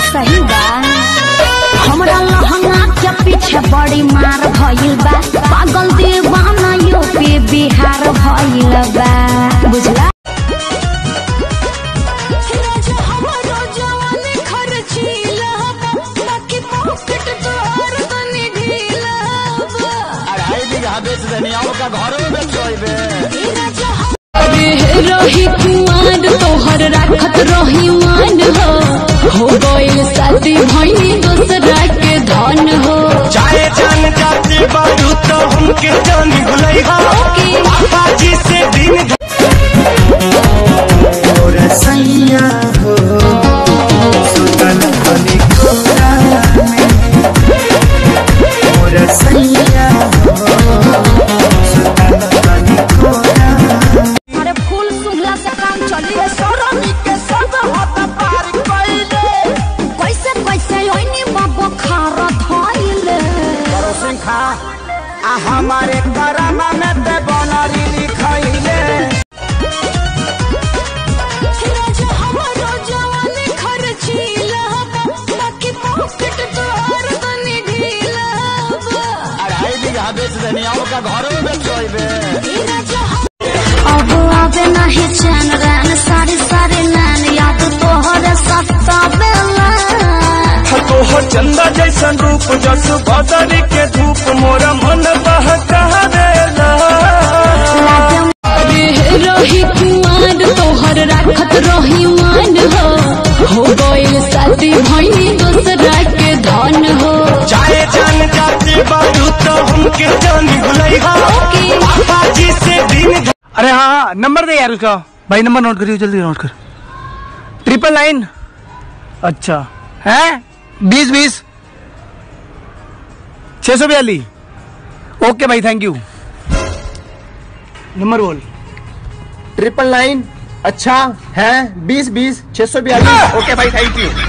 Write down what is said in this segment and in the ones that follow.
सही बा हमरा लहंगा के पीछे बड़ी मार भइल बा पागल दीवाना यूपी बिहार भइल बा बुझला अढ़ाई बीघा बेच देनी और का घर में बेच बे रही कुआर तोहर राखत रही मान हो हो गइल शादी भइनी दूसरा के धन हो चाहे जान जाती बारू तो हमके जान भुलई हो पापा जी से दिन और सैया हो सुतल बनी कोरा में और सैया हो सुतल बनी कोरा अरे फूल सुंघला से काम चली सरमी के संग हाथ पार कइले कैसे कैसे ओइनी बाबा खारा धइले करो सिंखा आ हमारे करम में ते बनरी लिखइले अढ़ाई बीघा बेच देनी और का घर में बेच बे अब आवे नहीं चैन रैन सारी सारी नैन याद तोहरे सत्ता बेला तो हो चंदा जैसन रूप जस बदरी के धूप मोरा मन बहकावेला रही कुआर तोहर राखत रही मान हो हो गइल शादी भइनी दूसरा के धन हो चाहे जान जाती बारू तो हमके जान भुलई हो पापा जी से दिन अरे हाँ हाँ नंबर दे यार उसका भाई नंबर नोट करियो जल्दी नोट कर ट्रिपल नाइन अच्छा है बीस बीस छः सौ बयालीस ओके भाई थैंक यू नंबर बोल ट्रिपल नाइन अच्छा है बीस बीस छह सौ बयालीस ओके भाई थैंक यू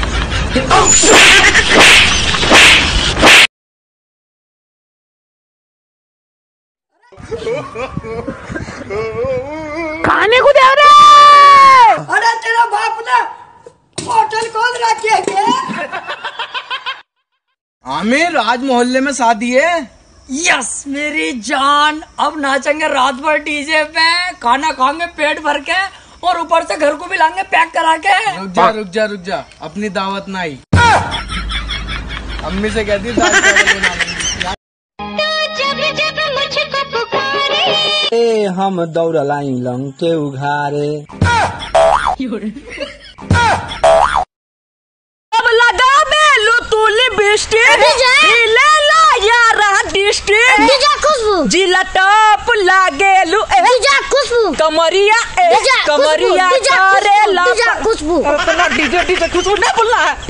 खाने को दे रहे अरे तेरा बाप ने होटल खोल रखी है आमिर आज मोहल्ले में शादी है यस मेरी जान अब नाचेंगे रात भर डीजे पे खाना खाएंगे पेट भर के और ऊपर से घर को भी लाएंगे पैक करा के रुक जा रुक जा रुक जा अपनी दावत ना आई अम्मी से कहती दाल चावल बना लेंगी। ए हम दौड़ लाई लंग के उघारे अब लगा में लुतुली बिस्टी ले ला यारा डिस्टी खुशबू जिला टॉप लागे लु ए खुशबू कमरिया ए कमरिया करे ला खुशबू अपना डीजे डीजे कुछ नहीं बोलना है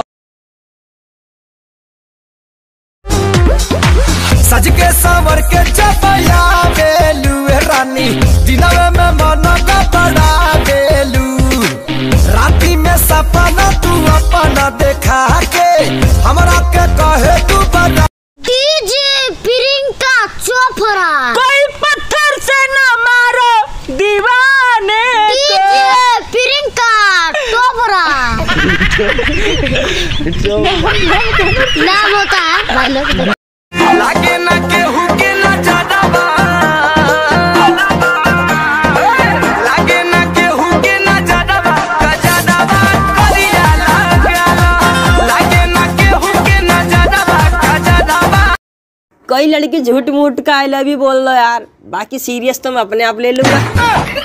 सज के सावर के चपया बेलू ए रानी दिनवे में मन का बड़ा बेलू राती में सपना तू अपना देखा के हमरा के कहे तू बता डीजे प्रियंका चोपड़ा कोई पत्थर से न मारो दीवाने डीजे प्रियंका चोपड़ा नाम होता है भाई लोग लागे ना केहू के ना ज्यादा बा लागे ना केहू के ना ज्यादा बा का ज्यादा बा करिया लागला लागे ना केहू के ना ज्यादा बा का ज्यादा बा कई लड़की झूठ मूठ का आई लव यू बोल दो यार बाकी सीरियस तो मैं अपने आप ले लूंगा